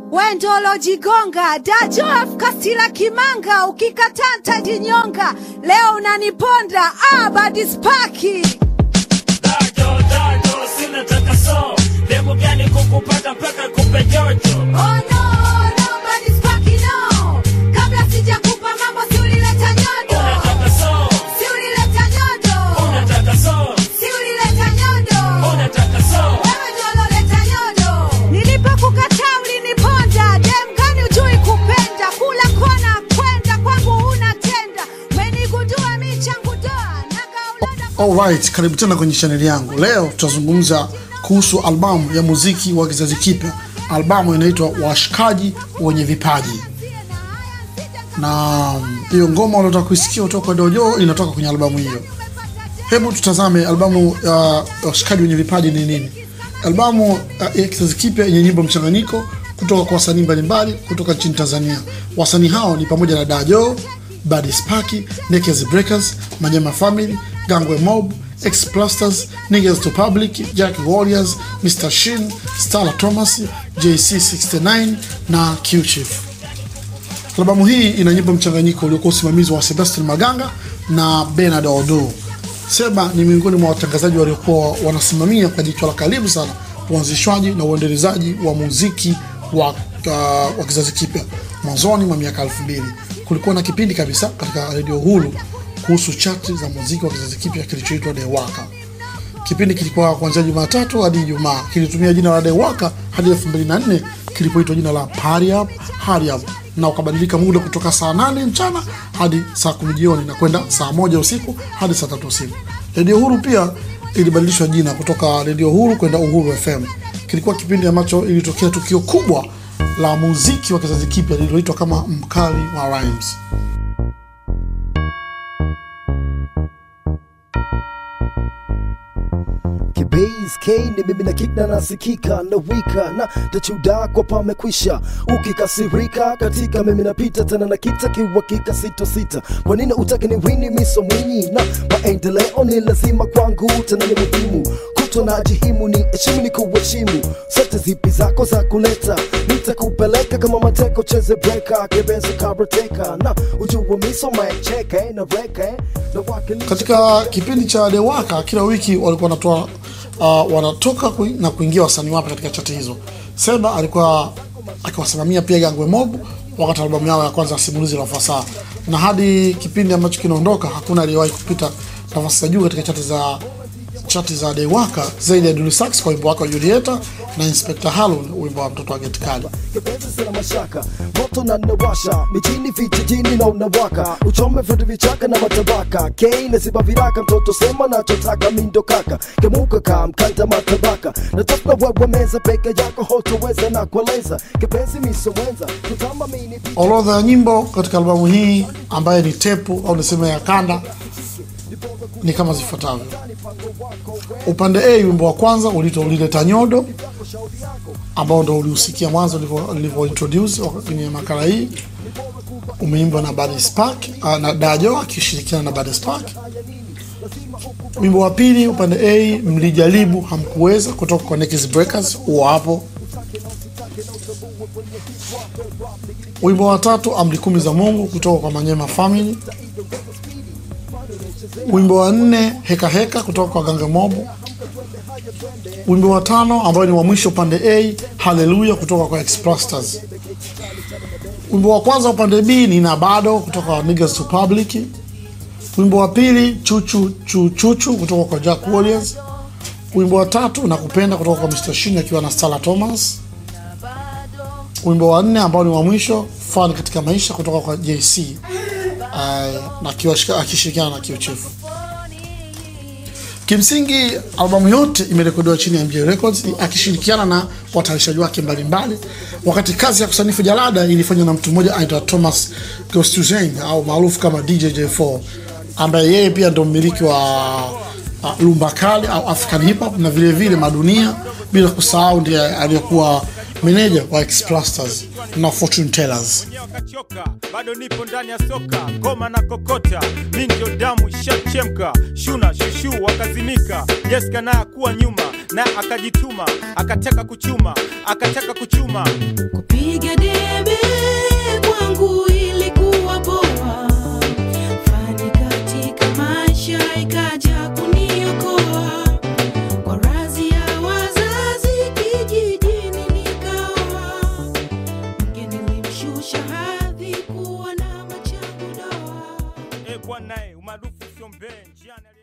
Wendolo Jigonga, Dajof Kastila Kimanga, ukikataa ntajinyonga. Leo unaniponda ah, badispaki Dajo, dajo, sina takaso demu gani kukupata mpaka kupe jojo Oh no, no, badispaki no. Kabla sijakupa mambo si ulileta nyodo. unataka so Si ulileta nyodo. unataka so Si ulileta nyodo. unataka so Wewe ndio uloleta nyodo. Nilipokukataa uliniponda. Dem gani ujui kupenda? Kula kona kwenda kwangu huna tenda. Umenigundua mi changu doa. Nagaulada Alright, karibu tena kwenye chaneli yangu. Leo tutazungumza kuhusu albamu ya muziki wa kizazi kipya. Albamu inaitwa Washikaji Wenye Vipaji, na mm, hiyo ngoma unaotaka kuisikia kutoka kwa Dojo inatoka kwenye albamu hiyo. Hebu tutazame albamu ya Washikaji Wenye Vipaji ni nini. Albamu uh, ya kizazi kipya yenye nyimbo mchanganyiko kutoka kwa wasanii mbalimbali kutoka nchini Tanzania. Wasanii hao ni pamoja na Dajo, Badi Spaki, Naked Breakers, Manyema Family, Gangwe Mob, X Plasters, Niggas to Public, Jack Warriors, Mr. Shin, Stala Thomas, JC69 na Q Chief. Albamu hii ina nyimbo mchanganyiko uliokuwa usimamizi wa Sebastian Maganga na Bernard Odo. Seba ni miongoni mwa watangazaji waliokuwa wanasimamia kwa jicho la karibu sana uanzishwaji na uendelezaji wa muziki wa, uh, wa kizazi kipya mwanzoni mwa miaka elfu mbili. Kulikuwa na kipindi kabisa katika redio Hulu kuhusu chati za muziki wa kizazi kipya kilichoitwa Dewaka. Kipindi kilikuwa kuanzia Jumatatu hadi Ijumaa, kilitumia jina la Dewaka hadi 2004 kilipoitwa jina la Party Up Hurry Up, na ukabadilika muda kutoka saa nane mchana hadi saa kumi jioni na kwenda saa moja usiku hadi saa tatu usiku. Redio Huru pia ilibadilishwa jina kutoka Redio Huru kwenda Uhuru FM. Kilikuwa kipindi ambacho ilitokea tukio kubwa la muziki wa kizazi kipya lililoitwa kama Mkali wa Rhymes. Kibase K ni mimi na kikna nasikika na wika na tachuda kwa pamekwisha ukikasirika katika mimi napita tena na kita kiwakika sito sita kwa nini utake ni wini miso mwinyi na maendeleo ni lazima kwangu tena ni muhimu kuto na jihimu ni heshimu ni kuheshimu sote zipi zako za kuleta nitakupeleka kama mateko cheze breka kebenzo karateka na ujua miso macheke na reke na wakilisha katika kipindi cha Dewaka kila wiki walikuwa wanatoa uh, wanatoka kui, na kuingia wasanii wapya katika chati hizo. Seba alikuwa akiwasimamia pia Gangwe Mob wakati albamu yao ya kwanza ya Simulizi la Ufasaha, na hadi kipindi ambacho kinaondoka hakuna aliyewahi kupita nafasi za juu katika chati za chati za Dewaka zaidi ya Dully Sax kwa wimbo wake wa Julieta na Inspector Harun wimbo wa mtoto wa Geti Kali. kipenzi sina mashaka moto na nawasha mijini vijijini na unawaka uchome vitu vichaka na matabaka kei nasiba viraka mtoto sema nachotaka mindo kaka kemuka ka mkanda matabaka natafuta wewe meza peke yako hotoweza na kueleza kipenzi misowenza kutamba mini Orodha ya nyimbo katika albamu hii ambaye ni tepu au niseme ya kanda ni kama zifuatavyo. Upande A, wimbo wa kwanza uliitwa ulileta nyodo, ambao ndo uliusikia mwanzo ulivyo- ulivyo introduce kwenye makala hii. Umeimbwa na Bad Spark ah, na Dajo akishirikiana na Bad Spark. Wimbo wa pili upande A, mlijaribu hamkuweza, kutoka kwa Naked Breakers, huo hapo. Wimbo wa tatu amri kumi za Mungu kutoka kwa Manyema Family. Wimbo wa nne heka heka kutoka kwa Ganga Mob. Wimbo wa tano ambao ni wa mwisho upande A Haleluya kutoka kwa Explasters. Wimbo wa kwanza upande B ni na bado kutoka kwa Niggas to Public. Wimbo wa pili chuchu chu chuchu kutoka kwa Jack Warriors. Wimbo wa tatu nakupenda kutoka kwa Mr. Shin akiwa na Stella Thomas. Wimbo wa nne ambao ni wa mwisho fun katika maisha kutoka kwa JC uh, na akiwa- akishirikiana na Q Chief. Kimsingi albamu yote imerekodiwa chini ya MJ Records akishirikiana na watayarishaji wake mbalimbali, wakati kazi ya kusanifu jalada ilifanywa na mtu mmoja anaitwa Thomas Gostuzen au maarufu kama DJ J4 ambaye yeye pia ndo mmiliki wa uh, Lumba Kali au African Hip Hop na vile vile Madunia, bila kusahau ndiye aliyekuwa meneja wa Explasters. na Fortune Tellers. wenyewe wakachoka, bado nipo ndani ya soka, ngoma na kokota, mi ndio damu ishachemka, shuna shushu wakazimika, Jessica naye akuwa nyuma, naye akajituma, akataka kuchuma, akataka kuchuma Kupiga debe kwangu ilikuwa poa, fani katika maisha ikaja kuniokoa, kwa razi ya wazazi kijijini nikaoa, mke nilimshusha hadhi kuwa na machangu doa. e bwana, umaarufu sio mbee njiani